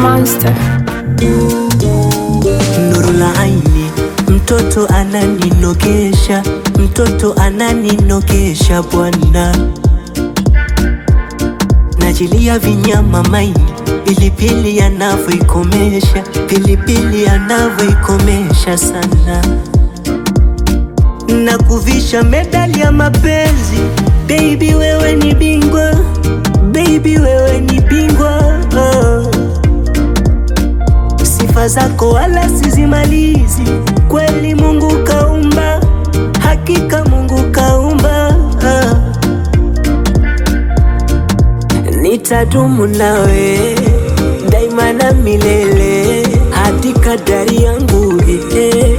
Monster. Nuru la aini, mtoto ananinogesha, mtoto ananinogesha bwana, najilia vinyama maini, pilipili anavyoikomesha, pilipili anavyoikomesha sana, na kuvisha medali ya mapenzi. Baby wewe ni bingwa, baby wewe ni bingwa oh. Sifa zako wala sizimalizi, kweli Mungu kaumba, hakika Mungu kaumba. ah. Nitadumu nawe daima na milele, hadi kadari yangu eh, eh.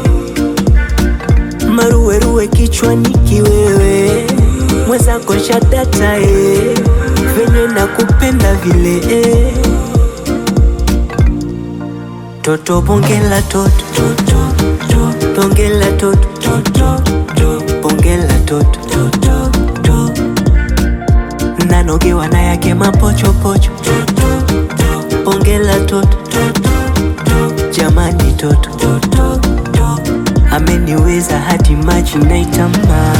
Maruweruwe kichwani kiwewe, mwenzako shadata eh, venye nakupenda vile eh. Toto bongela toto toto toto bongela toto toto toto bongela toto toto toto nanogewa na yake mapochopocho toto toto bongela toto toto toto jamani toto toto toto ameniweza hadi maji naitama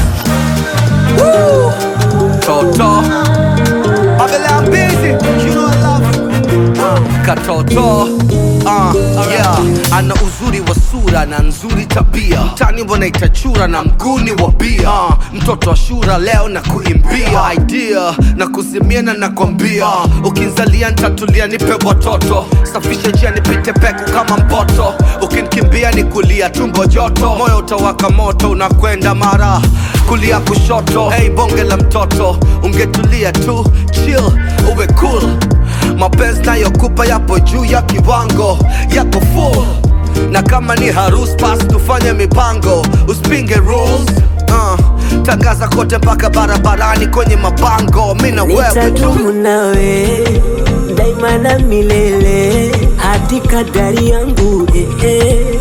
Toto Abele I'm busy You know I love you uh, Katoto uh, yeah. Ana uzuri wa sura na nzuri tabia tani mbona itachura na mguni wa bia uh, mtoto wa shura leo na kuimbia idea na kuzimia na nakwambia uh, ukinzalia ntatulia nipe watoto safisha njia nipite peku kama mpoto ukinikimbia ni kulia tumbo joto moyo utawaka moto unakwenda mara kulia kushoto hey bonge la mtoto ungetulia tu chill uwe cool mapenzi nayokupa yapo juu ya kiwango yako full na kama ni harus basi tufanye mipango usipinge rules uh, tangaza kote mpaka barabarani kwenye mabango mi na wewe tu nitadumu nawe daima na milele hadi kadari yangu eh, eh.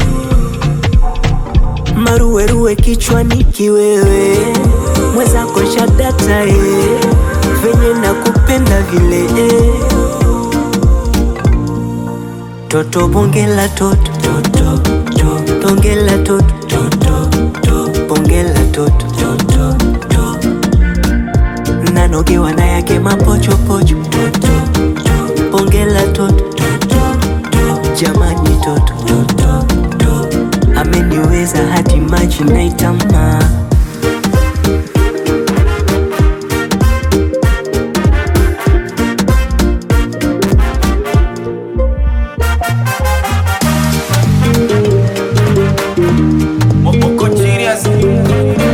maruweruwe kichwani kiwewe mwenzako shadata eh. venye nakupenda vile eh. toto bongela toto toto toto bongela toto toto toto bongela toto toto toto nanogewa na yake mapochopocho toto toto bongela toto toto toto jamani toto toto toto ameniweza hadi maji naitama Moko genius